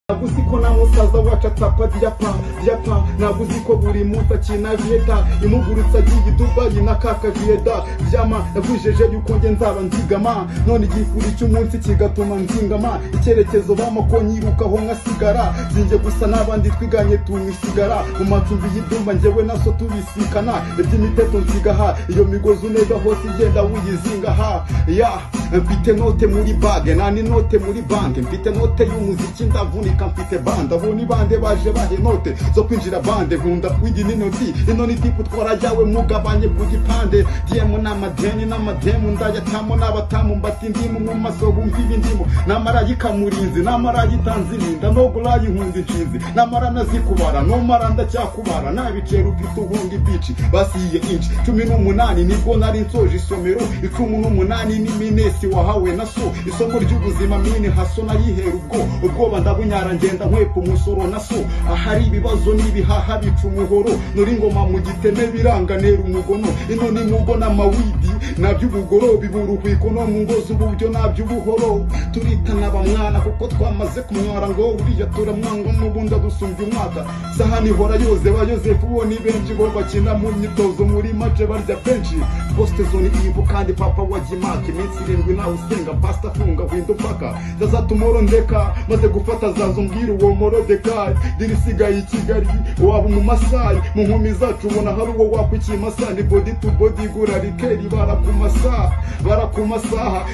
ntabwo uzi ko na musaza wacu atapa diyapa diyapa ntabwo uzi ko buri munsi akina vieta imugurutse agiye i dubayi na kaka vieta vyama yavujeje yuko nge nzaba nzigama none igikuri cy'umunsi kigatuma nzingama icyerekezo bama ko nyirukaho nkasigara sinjye gusa n'abandi twiganye tumisigara mu macumbi y'idumba njyewe naso tubisikana iby'imiteto nsigaha iyo migozi uneza hose igenda wuyizingaha ya mfite note muri bage nani note muri bande mfite note y'umuziki ndavunika mfite bande abo ni bande baje bahe note zo kwinjira bande nkunda kwigi n'inoti ino ni tipu twarajyawe mugabanye ku gipande diyemu n'amadeni n'amademu ndayatamo n'abatamu mbati indimu mu maso bumva ibindimo namara yikamurinzi namara yitanze irinda nogura yihunza inshinzi namara nazikubara nomara ndacyakubara nabicero ufite ubundi bici basiye inci cumi n'umunani nibwo nari nsoje isomero icumu n'umunani n'iminesi wahawe na so isomo ry'ubuzima mini haso nayihera ubwo ubwoba ndabunyara ngenda nkwepa umusoro na so ahari ibibazo n'ibihaha bica umuhoro nuri ngoma mu giteme biranganera umugono ino ni mugo n'amawidi naby'ubugoro bibura uhwiko no mu ngo z'uburyo naby'ubuhoro turitana bamwana kuko twamaze kumwara ngo uriya turamwanga n'ubundi adusumbya umwaka sahani ihora yoze ba yosefu bo ni benshi bo bakina mu myitozo muri mace barya benshi posite zone ibu kandi papa wa gimake iminsi irindwi nawe usenga pasita afunga windo paka zazatuma urondeka maze gufata zazo mbwira uwo morodekayi diri isigaye i kigali waba umumasayi mu nkumi zacu ubona hari uwo wakwa ikimasa ni bodi tu bodi gura rikeri barakumasaha barakumasaha